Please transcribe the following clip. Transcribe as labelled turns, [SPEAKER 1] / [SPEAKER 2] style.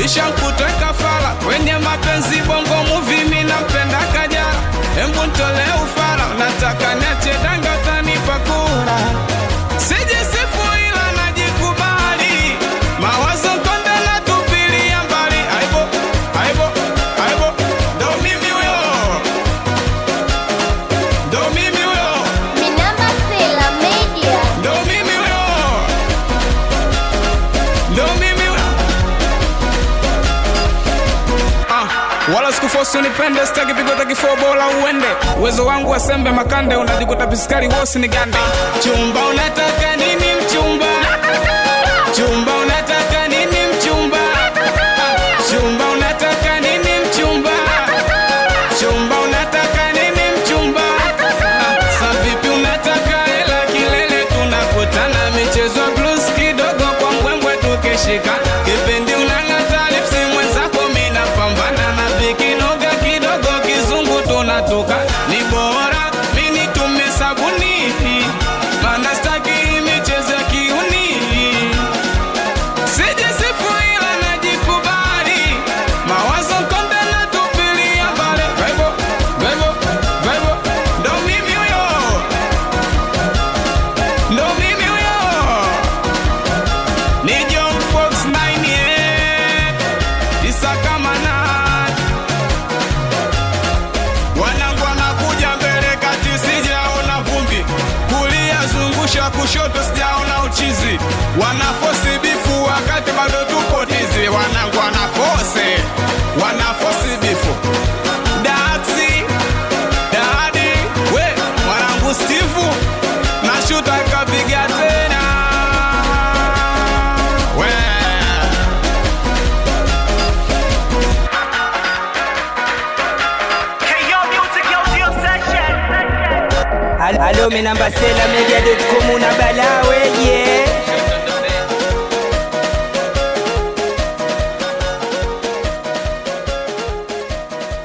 [SPEAKER 1] ishakutweka fala kwenye mapenzi bongo muvi mi nampenda kajara embu ntole ufala unataka niache danga utanipa kura sijisifu ila najikubali mawazo konde na tupilia mbali aibo aibo aibo ndo mimi huyo ndo mimi huyo
[SPEAKER 2] Minamba Sela Media.
[SPEAKER 1] ndo mimi huyo ndo mimi huyo Ah, wala sikufosi unipende sitaki pigota kifua bora uende uwezo wangu wasembe makande unajikuta piskari wosi ni gande chumba unataka nini mchumba chumba unataka nini mchumba Ah, chumba unataka nini mchumba chumba unataka nini mchumba Ah, sa vipi unataka hela kilele tunakutana michezo ya blues kidogo kwa mbwembwe tukishika kipindi unang'ata lipsi mwenzako mina pambana na vikinoga kidogo kizungu tunatoka ni bora mini tume sabuni mana staki hii michezo ya kiuni sijisifu ila najikubali mawazo konde na tupilia mbali Vaibo, vaibo, vaibo, ndo mimi huyo ndo mimi huyo ni John Fox 9 yeah. Isakamanat wanangu wanakuja mbele kati sijaona vumbi kulia zungusha kushoto sijaona uchizi wanafosi bifu wakati bado tupo tizi wanangu wanafose wanafosi bifu daksi dadi we mwanangu stivu nashuta kapiga tena we
[SPEAKER 3] Alo, mi namba Sela Media.com una bala weje